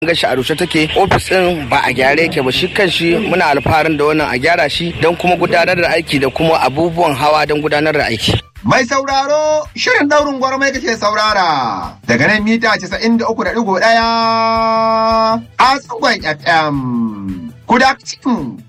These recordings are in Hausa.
ga shi a rushe take ofis din ba a gyare yake ba shi kanshi muna alfaharin da wannan a gyara shi don kuma gudanar da aiki da kuma abubuwan hawa don gudanar da aiki Mai sauraro shirin daurin gwarmai kake saurara daga nan mita 93.1 a tsugon FM. Kudakcin.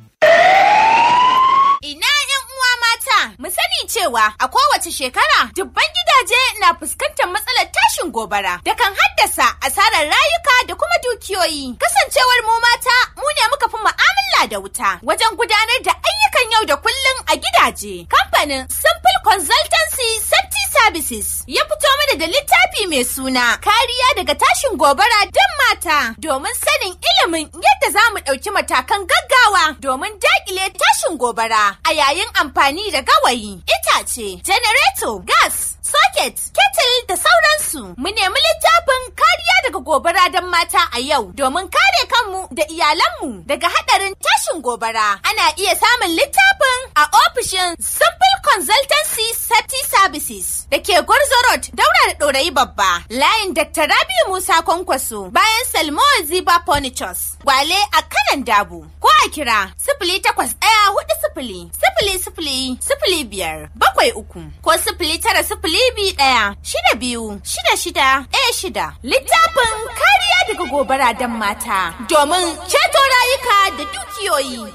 Ina ‘yan uwa mata, mu sani cewa a kowace shekara dubban gidaje na fuskantar matsalar tashin gobara da kan haddasa asarar rayuka da kuma dukiyoyi. Kasancewar mu mata, mu ne muka fi mu'amala da wuta wajen gudanar da ayyukan yau da kullum a gidaje. Kamfanin Simple Consultancy Safety Services ya fito mana da littafi mai suna kariya daga tashin gobara don mata domin sanin ilimin yadda za mu ɗauki matakan gaggawa domin daƙile tashin gobara a yayin amfani da gawayi, itace, janareto, gas, socket, kettle da sauransu. Mu nemi littafin kariya daga gobara don mata a yau domin kare kanmu da iyalanmu daga haɗarin tashin gobara. Ana iya samun littafin a ofishin Simple Consultancy Safety Services da ke Gwarzo Road daura da ɗorayi babba. Layin Dr. Rabiu Musa Kwankwaso bayan Salmo Ziba Furnitures. Gwale a kanan dabu. Ko a kira sifili takwas ɗaya hudu sifili sifili sifili sifili biyar bakwai uku ko sifili tara sifili biyu ɗaya shida biyu shida shida ɗaya shida. Littafin kariya daga gobara don mata domin ceto rayuka da dukiyoyi.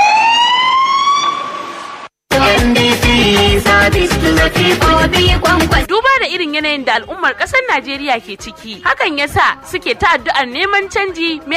Duba da irin yanayin da al'ummar ƙasar Najeriya ke ciki, hakan yasa suke ta addu'ar neman canji mai